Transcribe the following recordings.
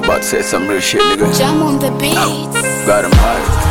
about to say some real shit, nigga. Jam on the beats. Got him high.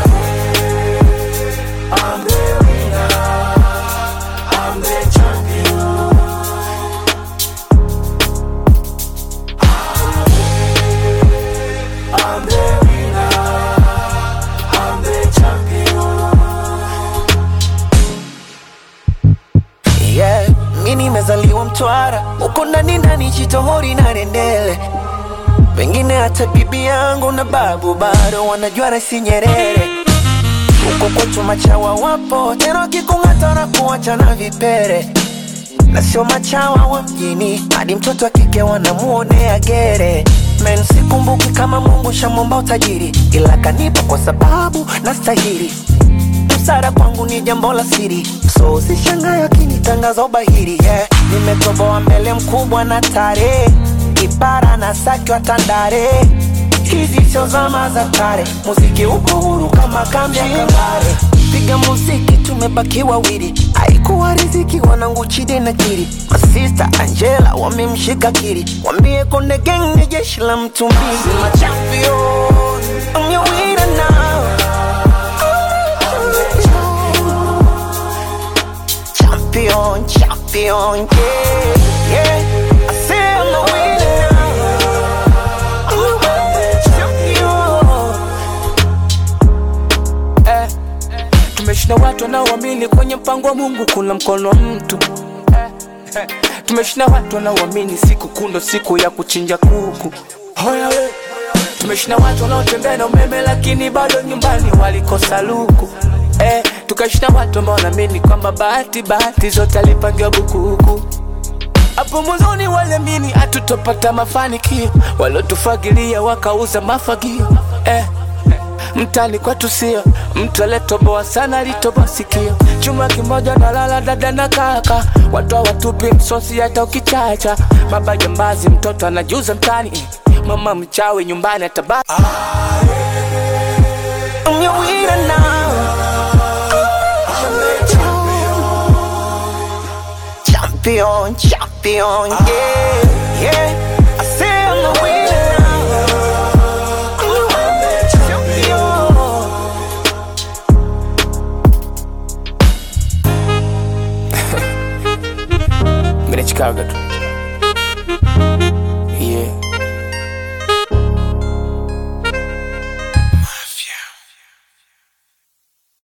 yeah. Mi nimezaliwa Mtwara, huko ndani ndani Chitohori na Rendele, pengine hata bibi yangu na babu bado wanajua Rais Nyerere. Huko kwetu machawa wapo tena, wakikung'ata na kuacha na vipere, na sio machawa wa mjini, hadi mtoto wa kike wanamuonea gere. Men, sikumbuki kama Mungu shamwomba utajiri, ila kanipa kwa sababu nastahili msara kwangu ni jambo la siri, so usishangae akinitangaza ubahiri yeah. Nimetoboa mbele mkubwa na tare, kipara na saki wa Tandale, hizi sio zama za kale, muziki uko huru kama kambi ya Kambale. Piga muziki tumebaki wawili, haikuwa riziki wanangu Chidi na Kiri, masista Angela wamemshika Kiri, wambie Konde Gang ni jeshi la mtu mbili. My champion, I'm your winner now. champion, champion, yeah, yeah. I say I'm a winner now. I'm a winner, champion. eh. Tumeshinda watu wanaoamini kwenye mpango wa Mungu kuna mkono wa mtu eh. eh. Tumeshinda watu wanaoamini siku kundo siku ya kuchinja kuku Hoya we. Tumeshinda watu wanaotembea na umeme lakini bado nyumbani walikosa luku eh. Tukashinda watu ambao wanaamini kwamba bahati bahati zote alipangiwa bukuku hapo mwanzoni waliamini hatutopata mafanikio, waliotufagilia wakauza mafagio eh. Mtani kwetu sio mtu aliyetoboa sana, alitoboa sikio. Chuma kimoja na lala dada na kaka, watu hawatupi msosi hata ukichacha. Baba jambazi, mtoto anajuza mtani, mama mchawi nyumbani atabaki. I'm your winner now. Champion, champion, yeah, yeah. I say I'm a winner now. I'm a winner, champion. Mimi ni Chicago tu.